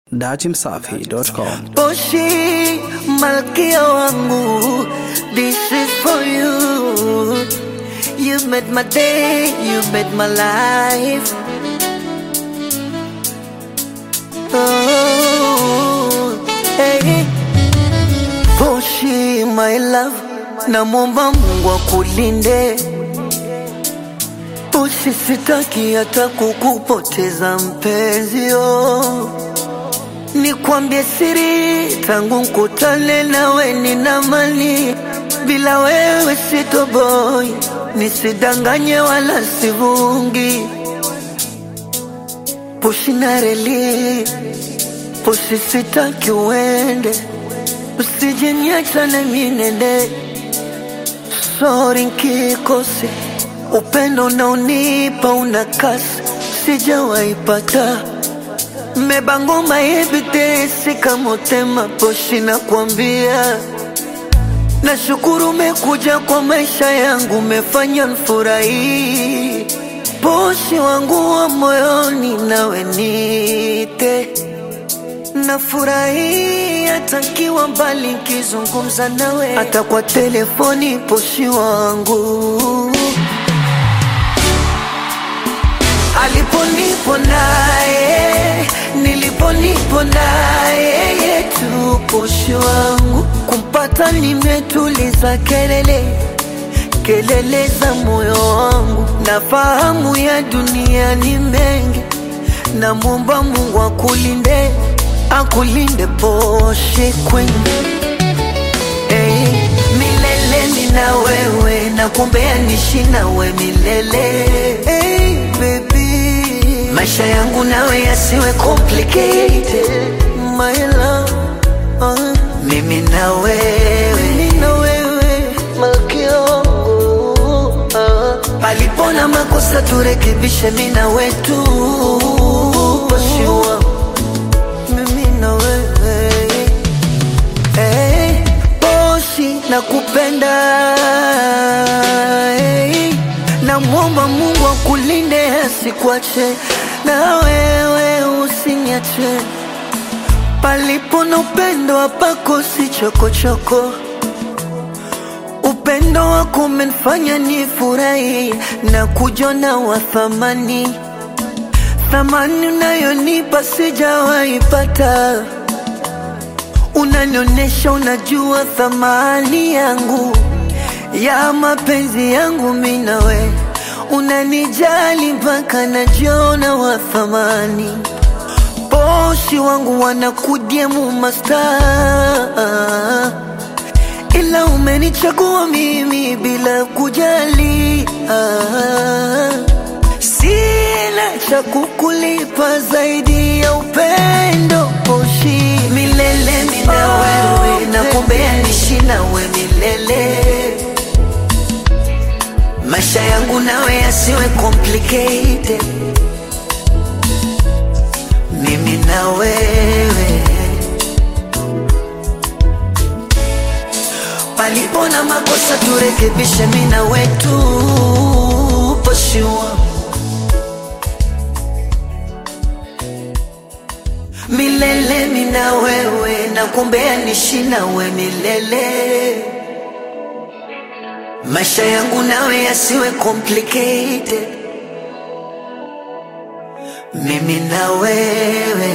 Datimsafi.com. Poshi, malkia wangu, this is for you. You made my day, you made my life. Oh, hey. Poshi, my love, namwomba Mungu akulinde. Poshi, sitaki hata kukupoteza mpenzi, oh. Nikwambie siri, tangu nkutane nawe nina mali, bila wewe sitoboi, nisidanganye wala sivungi. Pushi na reli, pushi sitaki uende, usije niacha na minende. Sorry nkikose, upendo unaonipa una kasi, sijawaipata Mebangoma ebitesi kamotema poshi na kuambia Nashukuru umekuja kwa maisha yangu, umefanya nfurahi. Poshi wangu wa moyoni, nawe nite nafurahi hata nkiwa mbali, nkizungumza nawe hata kwa telefoni. Poshi wangu aliponipo naye niliponipo naye yetu poshi wangu kumpata nimetuliza kelele kelele za moyo wangu na fahamu ya dunia ni mengi na muomba Mungu akulinde akulinde poshi queen hey, milele nina wewe na kumbea nishi nawe milele hey, baby maisha yangu nawe yasiwe complicated my love uh, mimi na wewe mimi na wewe malkia wangu uh, palipona makosa turekebishe mimi na wetu Poshi mimi na wewe hey, Poshi nakupenda hey, namwomba Mungu akulinde asikuache na wewe usiniache palipo na upendo hapakosi chokochoko upendo wako umenifanya nifurahi na kujona wa thamani thamani unayonipa sijawaipata unanionyesha unajua thamani yangu ya mapenzi yangu mimi nawe unanijali mpaka najiona wa thamani poshi wangu wanakudiemu masta ila umenichagua mimi bila kujali ah. Sina cha kukulipa zaidi ya upendo poshi milele mina wewe nakumbea nishi nawe milele maisha yangu nawe yasiwe complicated mimi na wewe palipo na makosa turekebishe mimi na wetu poshi wangu milele mina wewe nakumbea nishi nawe milele maisha yangu nawe yasiwe complicated mimi na wewe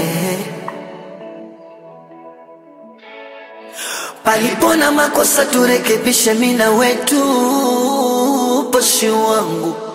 palipo na makosa turekebishe mimi na wetu poshi wangu